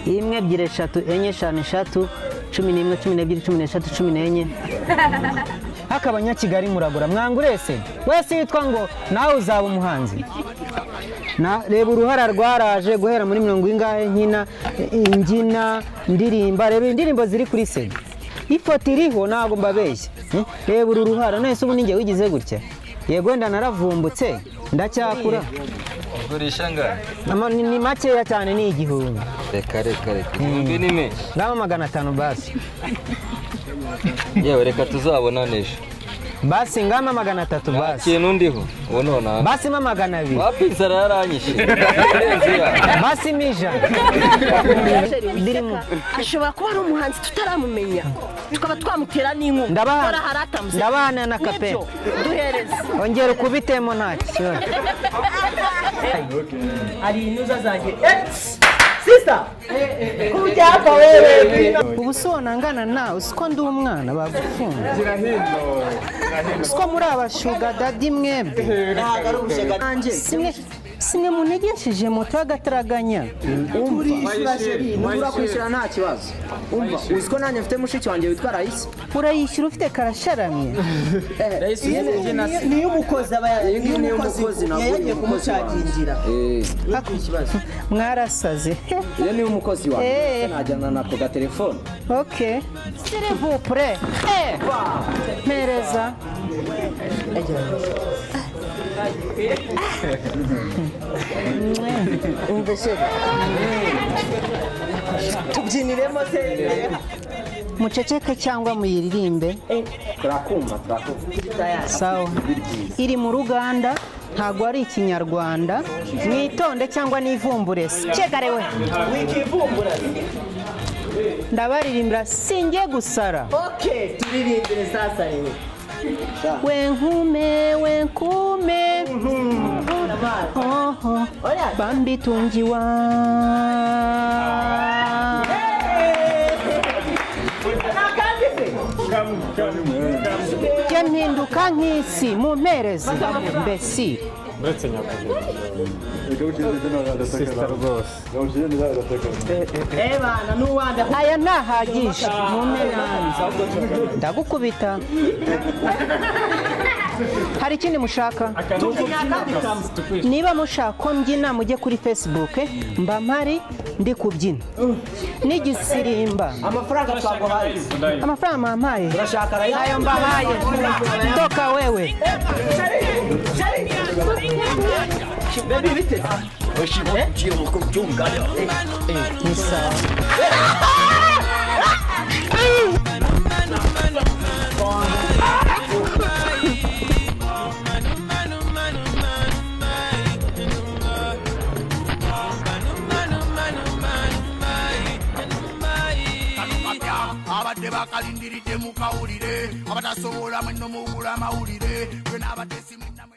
imwe ebyiri eshatu enye eshanu eshatu cumi n'imwe cumi n'ebyiri cumi n'eshatu cumi n'enye hakabanya kigali muragura mwangurese wese yitwa ngo nawe uzaba umuhanzi Na- reba uruhara rwaraje guhera muri mirongo ingahe nkina imbyina ndirimba reba indirimbo ziri kuri sena ifoto iriho ntabwo mbabeshya Hmm? reba uru ruhara none se ubu ninjye wigize gutya yego wenda naravumbutse ndacyakura Gurisha ngana. Ama- ni ni makeya cyane ni igihumbi Reka reka reka. Ibihumbi ni menshi. ngama magana atanu basi Yewe reka tuzabonane ejo. basi ngama magana atatu Nta basi kintu ndiho. Ubu none basi mo magana abiri wapi inzara yaranyishe. Kurenza iya. basi mo ijana ndirimo ashobora kuba ari umuhanzi tutaramumenya tukaba twamutera n'inkunga Ndabaha- Hora haratamuze. ndabahana na Nibyo, kapera. duhereze ongera ukubitemo nta kibazo ubu si wanangana nawe usiko ndi umwana bagufunga usiko muri abashuga dadi mwebwe simwe simwe munegensheje moto y'agataraganya Urishura sheri nubura kwishyura nta kibazo umva uzi ko nanjye mfite mushiki wanjye witwa Raisi urayishyura ufite karasharamye niyo umukozi aba Iyi ngiyi niyo umukozi umukozi ntabwo yari niyo yagiye umukozi wanjye. kumucagingira ikibazo mwarasaze iyo niyo umukozi Eh. wanjye najyana nako gatelefone ok sirivupure mpereza tubyiniremo se muceceke cyangwa muyiririmbe turakumva turakumva sawa iri mu ruganda ntabwo ari ikinyarwanda mwitonde cyangwa n'ivumbure cyegarewe wikivumbura ndabaririmbira singiye gusara oke turirimbire sasa rero wenkume wenkume amazi oho oya bambi tungiwa nakandi se jya mpinduka nk'isi mu mpereze mbesi eh bana n'uwanda aya ntahagije mu mpera ndagukubita hari ikindi mushaka niba mushaka ko mbyina mujye kuri facebook mba mpari ndi kubyina n'igisirimba amafaranga twaguhaye amafaranga mwampaye urashaka Raisi ayo mbahaye toka wewe baby biteze abadde bakalindiridde mukawulire abatasobola mwenno muwula amawulire gwe n'abatesi mwenna mwe-